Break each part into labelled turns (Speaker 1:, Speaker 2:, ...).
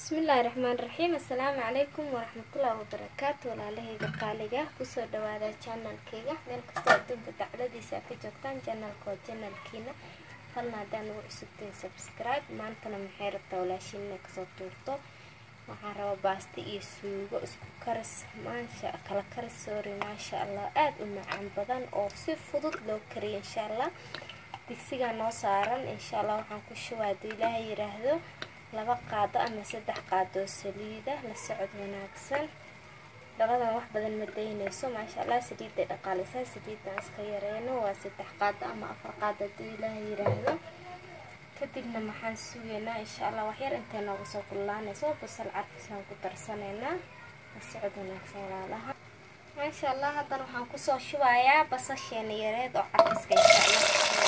Speaker 1: bismillaahi raxmaan raxiim assalaamu calaykum waraxmatullaahi wabarakaatu walaalahayga qaaliga kusoo dhawaada janalkeyga meel kastoo adduunka dacladiisa ka joogtaan janalka waa janalkiina falna haddaan ugu cusubtahay subscribe maantana maxay rabtaa walaashiin inay kasoo tuurto waxaan rabaa baasti iyo suugo isku karis maasha kala karis sorry maasha allah aada u macaan badan oo si fudud loo kariyo insha allah digsigaa noo saaran insha allah waxaan ku shubaa hadduu ilaahay yiraahdo laba qaado ama saddex qaadoo saliida la socod wanaagsan labadan wax badan ma daynayso maasha allah saliidday dhaqaalisaa saliidan iska yareyno waa saddex qaado ama afar qaado hadduu ilaahay yiraahdo kadibna maxaan sugaynaa insha allah waxyar intay nooga soo kullaanayso basal carfisaan ku darsanaynaa la socod wanaagsan walaalaha maasha allah haddana waxaan kusoo shubayaa basasheena yareed oo carfiska insha allah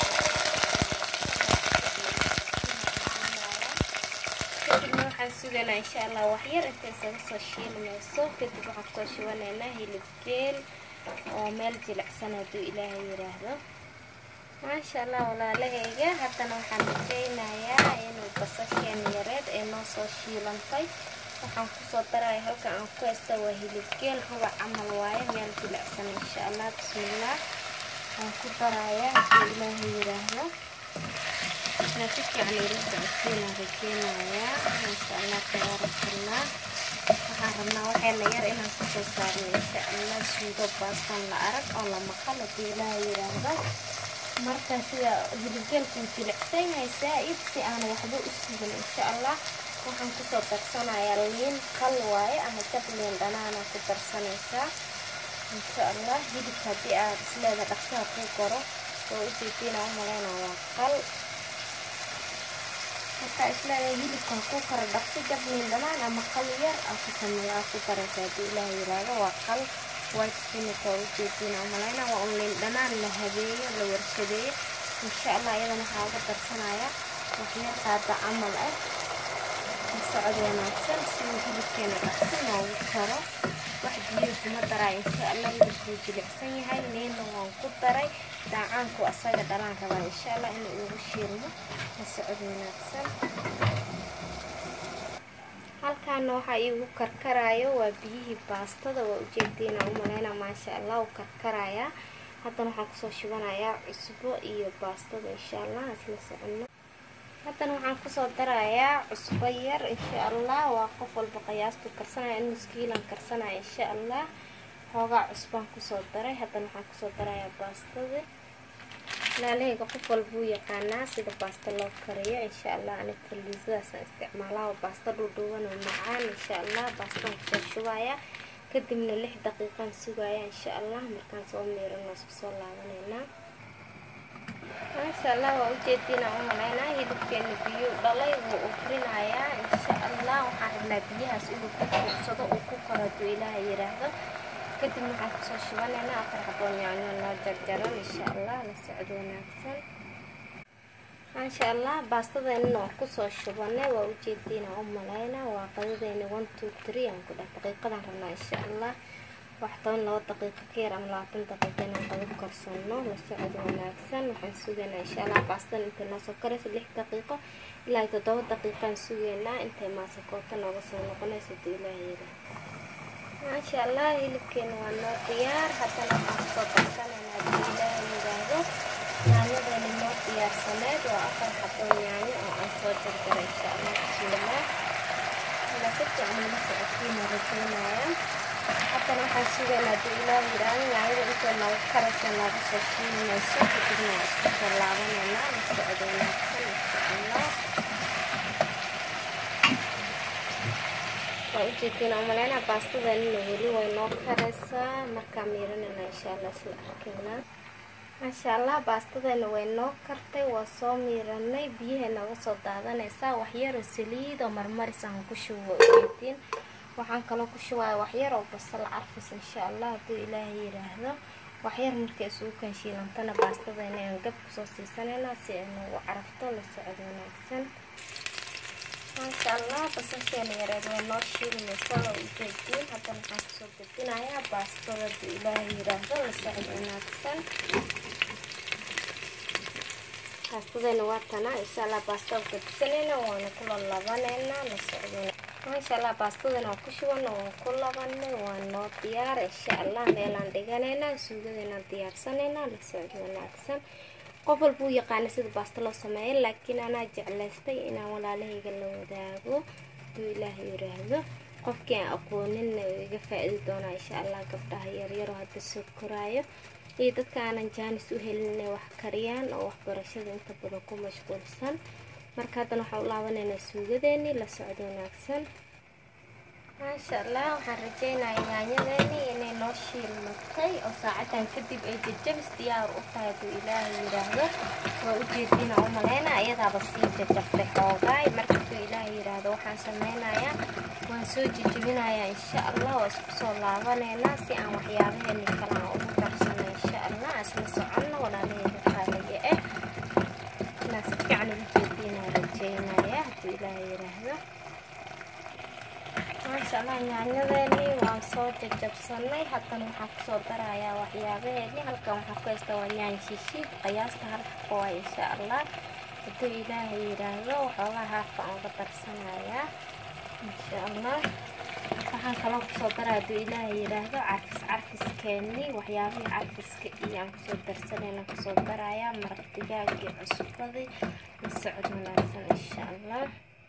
Speaker 1: kadibna waxaan sugaynaa insha allah waxyar intay isaga soo shiilmayso kadib waxaan kusoo shubanaynaa hilib geel oo meel jilicsan hadduu ilaahay yiraahdo maasha allah walaalahayga haddana waxaan rajeynayaa inuu basasheen yareed ay noo soo shiilantay waxaan kusoo daraya halka aan ku haysta waa hilib geel rubac camal waaye meel jilicsan insha allah bismillaah waan ku darayaa hadduu ilaahay yiraahdo na si fiican ila socodsiinaan rajeynayaa maasha allah tabaarakallah waxaan rabnaa waxayna yar inaan kusoo saarno insha allah suugo baastan la arag oo la maqal haddii ilaaha yiraahdo marka sida hilibgeelkuu jilicsan yahay saa-id si aan waxba u sugin insha allah waxaan kusoo darsanayaa liin qal waaye ama jab liin dhanaana ku darsanaysaa insha allah hilibka haddii aad isleeda dhaqsaha kuu goro oo ujeediina u maleyna waa qal markaa isleedahay hilibka ku kara dhaqsi jab liin dhanaan ama qal yar aa ku sameeya aa ku daraysa haddii ilaah yiraahdo waa qal white spinach waa ujeediina u maleyna waa un liin dhanaan la habeeyo la warshadeeyo insha allah iyadana waxaa uga darsanaya waxyar qaada camal ah socod wanaagsan siduu hilibkeena dhaqsi noogu karo wax biyo kuma daraa insha allah hilibkuu jilicsan yahay liinna waan ku daray daacaanku asaga dhalaan rabaa insha allah inuu ugu shiilmo la socod wanaagsan halkaana waxaa iigu karkaraayo waa biyihii baastada waa ujeediina u maleyna maasha allah u karkarayaa haddana waxaan kusoo shubanayaa cusbo iyo baastada insha allah isla soconno haddana waxaan kusoo darayaa cusbo yar insha allah waa qof walba qiyaastu karsanaya in muskiilan karsanaya insha allah xoogaa cusbaan kusoo daray haddana waxaan kusoo darayaa baastada laalahayga qof walbuu yaqaanaa sida baasta loo kariyo insha allah anig faliisadaasaan isticmaalaa oo baasta dhuudhuuban oo macaan insha allah baastaan kusoo shubaya kadibna lix daqiiqaan sugaya insha allah markaan soo miirano isku soo laabanaynaa maasha allah waa ujeediina u maleynaa hilibkeena biyo dhalay wuu ukrinayaa insha allah waxaan rabnaa biyahaas inuu ku fuursado uu ku karo hadduu ilaaha yiraahdo kadibna waxaan kusoo shubanaynaa afar xaboo yaanyo noo jarjaran insha allah la socod wanaagsan maasha allah baastadeennana waan kusoo shubanay waa ujeediina u maleynaa waa qadadeena one two three aan ku dheh daqiiqadaan rabnaa insha allah wax toban labo daqiiqo ka yar ama labaatan daqiiqo inaan qado karsano la socod wanaagsan waxaan sugaynaa insha allah baastadan intay noo soo karayso lix daqiiqo ilaa toddoba daqiiqaan sugaynaa intay maasakoota nooga soo noqonayso haduu ilaah yira maasha allah hilibkeena waa noo diyaar haddana waxaan kusoo darsanaynaa haduu ilaah yiraahdo yaanyadeena noo diyaarsaneed waa afar xaboo yaanyo oo aan soo jarjaray insha allah bismillaah ila si fiican ila socodkiina rajeynayaa haddana waxaan sugaynaa hadduu ilaah yiraahdo yaanyada intay nooga karaysa nooga soo shiilmayso kadibna waa isku soo laabanaynaa la socod wanaagsan insha allah waa ujeediina umaleynaa baastadanina weli way noo karaysaa markaa miiranayna insha allah isla arkaynaa maasha allah baastadeena way noo kartay waa soo miiranay biyahay nooga soo daadanaysaa waxyaroo saliid oo marmaris aan ku shubo ujeediin waxaan kaloo ku shubaya waxyar oo basal carfis insha allah hadduu ilaahay yiraahdo waxyar markay isugu kanshiilantana baastadeena aan gab kusoo siisanaynaa si ay noogu carafto la socod wanaagsan maasha allah basasheena yareed way noo shiilmaysa oo ujeediin haddana waxaan kusoo gedinayaa baastada hadduu ilaahay yiraahdo la socod wanaagsan baastadeena waa tanaa insha allah baastada gedisanayna waana kula labanayna la socdo maasha allah baastadan aan ku shuban oo ku labanay waa noo diyaar insha allah meelaan dhiganaynaa suugadeynaan diyaarsanaynaa la socdo wanaagsan qof walba u yaqaana sida baasta loo sameeya laakiin anaa jeclaystay inaan walaalahayga la wadaago haduu ilaah yiraahdo qofkii aan aqooninna iga faa-idi doonaa insha allah gabdhaha yaryaroo hadda soo koraayo iyo dadka aanan jaanis u helin inay wax kariyaan oo waxbarashada inta badan ku mashquulsan marka haddana waxaan u laabanaynaa suugadeenii la socdo wanaagsan maasha allah waxaan rajeynaya yaanyadeenii inay noo shiilmatay oo saacadan kadib ay jajabis diyaar u tahay hadduu ilaahay yidhaahdo waa ujeediina u maleyna ayadaaba sii jajabtay xoogaay marka hadduu ilaahay yidhaahdo waxaan sameynayaa waan soo jejebinayaa insha allah waa isku soo laabaneynaa si aan waxyaabaheeni kale aan ugu darsano insha allah isla soconno walaalaheyga qaaliga ah inaan si fiican ugu jeediinaa rajeynaya hadduu ilaahay yidhaahdo maasha allah yaanyadeeni waan soo jajabsanay haddana waxaan kusoo darayaa waxyaabaheeni halkan waxaa ku haysta waa yaan shishiid qiyaasta hal xaqo waa insha allah hadduu ilaahay yidhaahdo waxoogaa haafka aan uga darsanayaa insha allah waxaan kaloo kusoo daraa hadduu ilaahay yidhaahdo carfis carfiskeeni waxyaabihii carfiska iyo aan kusoo darsanayna kusoo darayaa maraq digaagii cusbadii la socod wanaagsan insha allah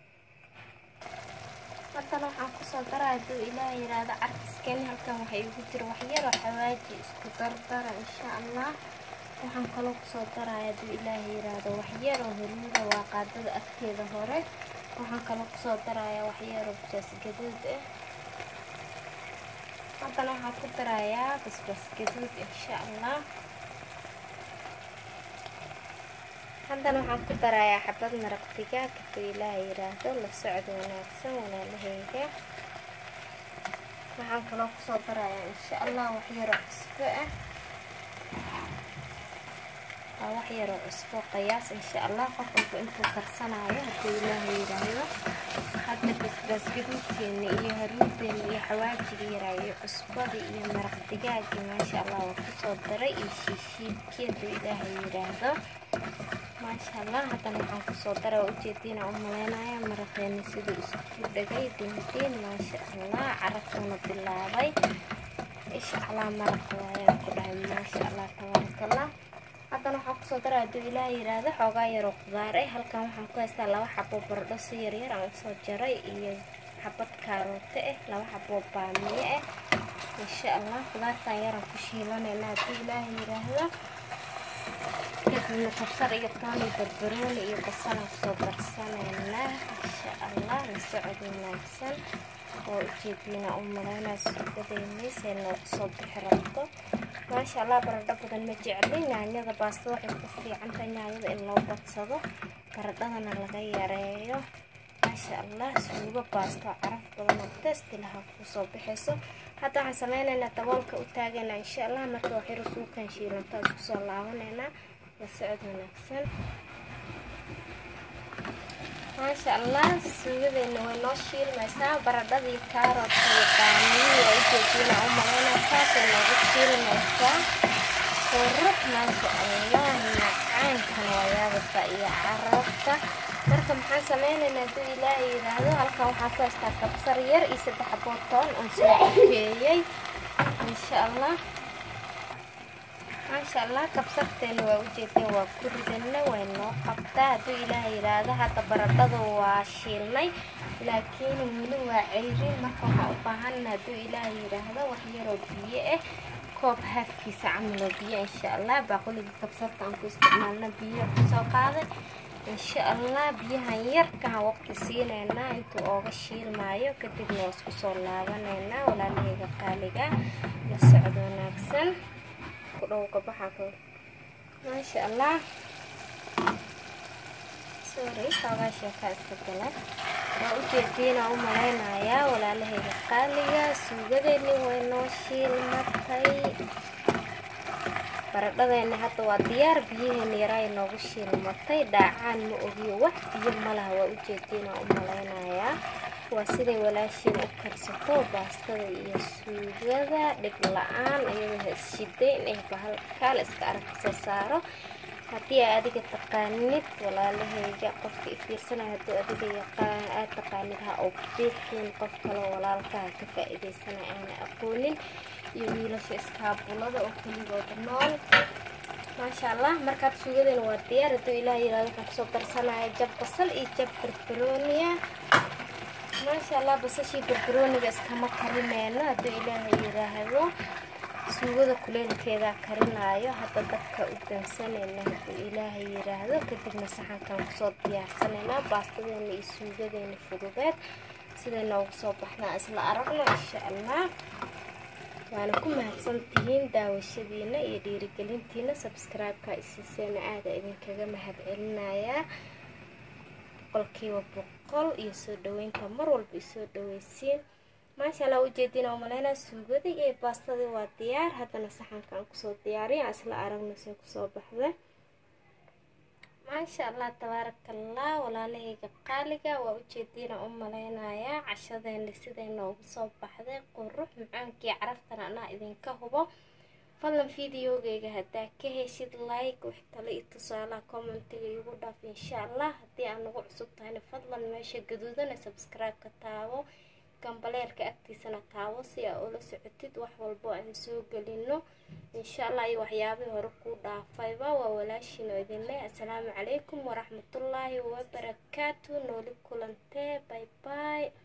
Speaker 1: haddana waxaan kusoo daraa hadduu ilaah yidhaahdo carfiskeeni halkan waxay igu jira waxyaro xawaaji isku dardara insha allah waxaan kaloo kusoo daraya hadduu ilaah yidhaahdo waxyaro horiida waa qaadada afkeeda hore waxaan kaloo kusoo darayaa waxyaro basbaas gaduud ah haddana waxaan ku darayaa basbaas gaduud insha allah haddana waxaan ku darayaa xabad maraq digaag hadduu ilaaha yidhaahdo la socdo wanaagsan walaalahayga waxaan kaloo kusoo darayaa insha allah waxyaro cusbo ah waa waxyaro cusbo qiyaas insha allah qof walba intuu karsanayo hadduu ilaaha yidhaahdo hadda basbaas gaduudkeena iyo haruudeena iyo xawaajiga yaraa iyo cusbadii iyo maraq digaagii maasha allah waa kusoo daray iyo shiishiidkii hadduu ilaaha yidhaahdo maasha allah haddana waxaan kusoo dara waa ujeediina u maleynaya maraqeeni siduu isku dhagay dindiin maasha allah carabtuuna bilaabay insha allah maraqa waayaan ku dhahay maasha allah tabaarakallah haddana waxaan kusoo dara hadduu ilaah yidhaahdo xoogaa yaroo qudaar ah halkan waxaan ku haystaa laba xabo bardho si yaryar aan usoo jaray iyo xabad kaarooto ah laba xabo baamiye ah insha allah qudaartan yaraan ku shiilanayna hadduu ilaah yidhaahdo kadibna kabsar iyo toon iyo barbarooni iyo basalaan kusoo darsanaynaa insha allah la socod wanaagsan oo ujeediina u malaynaa suugadeynaysa noogu soo bixi rabto maasha allah baradho badan ma jecli yaanyada baasta waxay ku fiicantahay yaanyada in loo badsado baradhadana laga yareeyo maasha allah suugo baasto caraf badan oo testi laha kusoo bixayso hadda waxaan sameynaynaa daboolka u taagaynaa insha allah marka waxyaro suukan shiilantaa isku soo laabanaynaa la socod wanaagsan maasha allah suugadeena way noo shiilmaysaa baradhadii kaaroodka iyo baamiyii waa ujeediina u malaynaa saasay noogu shiilmaysaa qurux maasha allah macaankana waa yaabaysaa iyo carabta marka maxaan sameynaynaa hadduu ilaahay yidhaahdo halkan waxaa ku haystaa kabsar yar iyo saddex bootoon oon soo dukeeyey insha allah maasha allah kabsarteena waa ujeedeen waa ku ridana way noo qabtaa hadduu ilaaha yidhaahdo hadda baradhadu waa shiilnay laakiin weli waa ceyrin marka waxaan u baahana hadduu ilaaha yidhaahdo wax yaroo biyo ah koob haafkiisa camaloo biyo insha allah baaquliga kabsarta aan ku isticmaalna biyo kusoo qaaday insha allah biyahan yarkaan waqti siinaynaa intuu ooga shiilmaayo kadibna waa isku soo laabanaynaa walaalahayga qaaliga la socdo wanaagsan maasha allah sorry xoogaa sheekaa iska gala waa ujeediina u malaynayaa walaalahayga qaaliga suugadeeni way noo shiilmatay baradhadeeni hadda waa diyaar biyaheeni yaraa noogu shiilmatay dhaacaan ma ogiyo wax biyo malaha waa ujeediina u malaynayaa waa siday walaashiin u karsato baastada iyo suugada dhib la-aan iyadoo ha isshiday inay bahal kaal iska arag kasoo saaro haddii aa adiga taqaanid walaalaheyga qofka ifiirsanaya hadduu adiga yaqaan aad taqaanid ha oo bixin qof kaloo walaalkaha ka faa-ideysanaya aana aqoonin iyo wiilasha iskaabulada oo keligooda nool maasha allah markaad suugadeena waa diyaar hadduu ilaah yirahdo waxaan kusoo darsanaya jab basal iyo jab barbarooniya maasha allah basashii barbarooniga iskama karineyno hadduu ilaaha yiraahdo suugada kuleelkeedaa karinaayo hadda dadka u dansanayna hadduu ilaaha yiraahdo kadibna saxankan kusoo diyaarsanaynaa baastadeena iyo suugadeena fududeed siday noogu soo baxnaa isla aragno insha allah waana ku mahadsantihiin daawashadiina iyo dhiirigelintiina sabscribe-ka isiiseena aada idinkaga mahad celinayaa boqolkiiba boqol iyo soo dhaweynta mar walba isoo dhaweysiin maasha allah ujeediina oo maleynaa suugadii iyo baastadii waa diyaar haddana saxanka aan kusoo diyaariya isla aragna see kusoo baxda maasha allah tabaarakallah walaalahayga qaaliga waa ujeediina u maleynayaa cashadeena siday noogu soo baxday qurux macaankii caraftan anaa idinka hubo fadlan videogeyga haddaa ka heshid like wax tale iyo tusaalaha commentiga igu dhaaf insha allah haddii aan nagu cusub tahayna fadlan meesha gaduudana subscribe-ka taabo gambaleelka agtiisana taabo si aa ula socotid wax walbo aan soo gelino insha allah iyo waxyaabihii hore kuu dhaafayba waa walaashiin oo idin leh assalaamu calaykum waraxmatullaahi wabarakaatu nooli kulantee bye bye